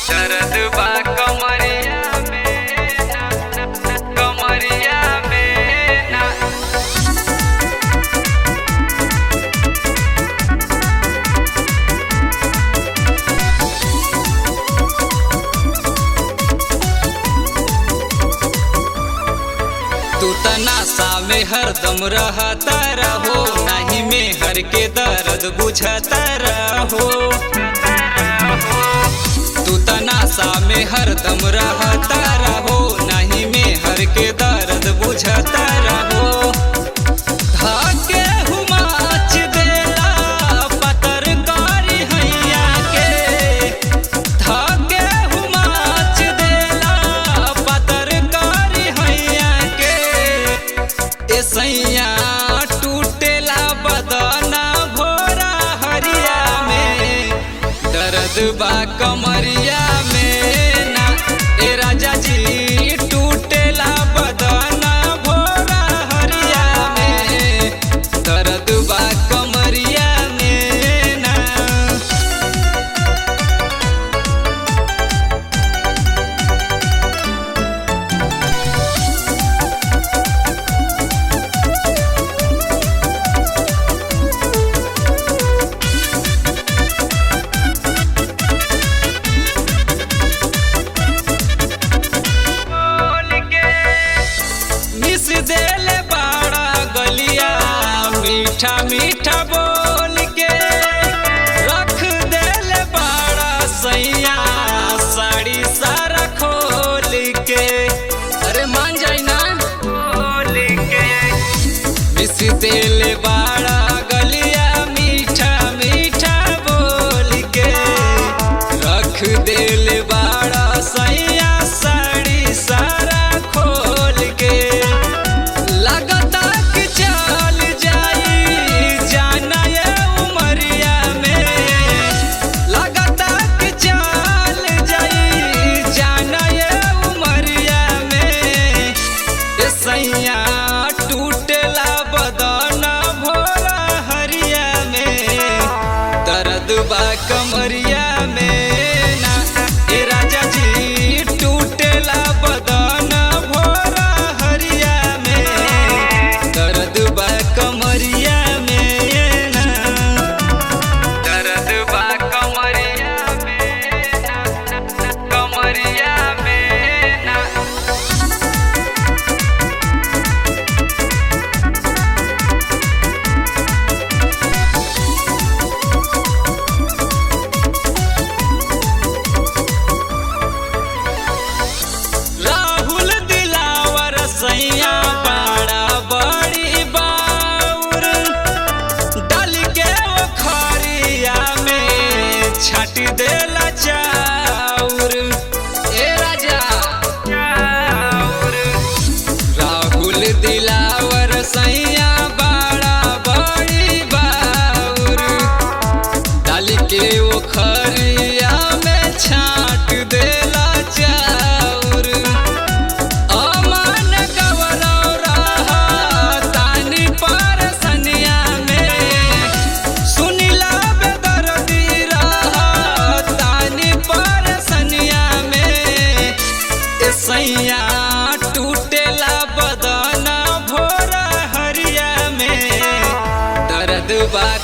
दर्द बा कमरिया में ना, ना, ना, कमरिया में ना तू त नासा में हरदम रहता रहो नहीं में हर के दर्द बुझता रहो तू त नासा में हरदम रहता रहो नहीं में हर के दर्द बुझता रहो धाके हुमाच देला पतर कारी हैया के धाके हुमाच देला पतर कारी हैया के ए सैया टूटेला बदना भोरा हरिया में दर्द बा कमरिया में ना ए राजा जी टूटेला बदना भोरा हरिया में दर्द बा कमरिया में ना मिस देले बाड़ा गलिया मीठा मीठा बोल के रख देले बाड़ा सैया साड़ी सारा खोल के अरे मान जाई ना खोल के मिस देले बाड़ा गलिया मीठा मीठा बोल के रख देले बाड़ा सैया साड़ी सारा खोल के लगता कि चल जाई जाना ये उमरिया में लगता कि चल जाई जाना ये उमरिया में ए सैया टूटेला बदना भोरा हरिया में दर्द बा कमरिया में ना ए राजा जी टूटेला बदना भोरा हरिया में दर्द बा कमरिया में ना दर्द बा कमरिया में ना, ना, ना, कमरिया में ना राहुल दिलावर सैया बड़ा बड़ी बाउर डाल के वो खरिया में छट देला चाउर ए राजा चाउर राहुल दिलावर सैया बड़ा बड़ी बाउर डाल के वो खरिया में छाट देला चाउर अमन गवरौ रहा तानी परसनिया में सुनिला बेदर्दी रहा तानी परसनिया में ए सैया टूटेला बदना भोरा हरिया में दर्द बा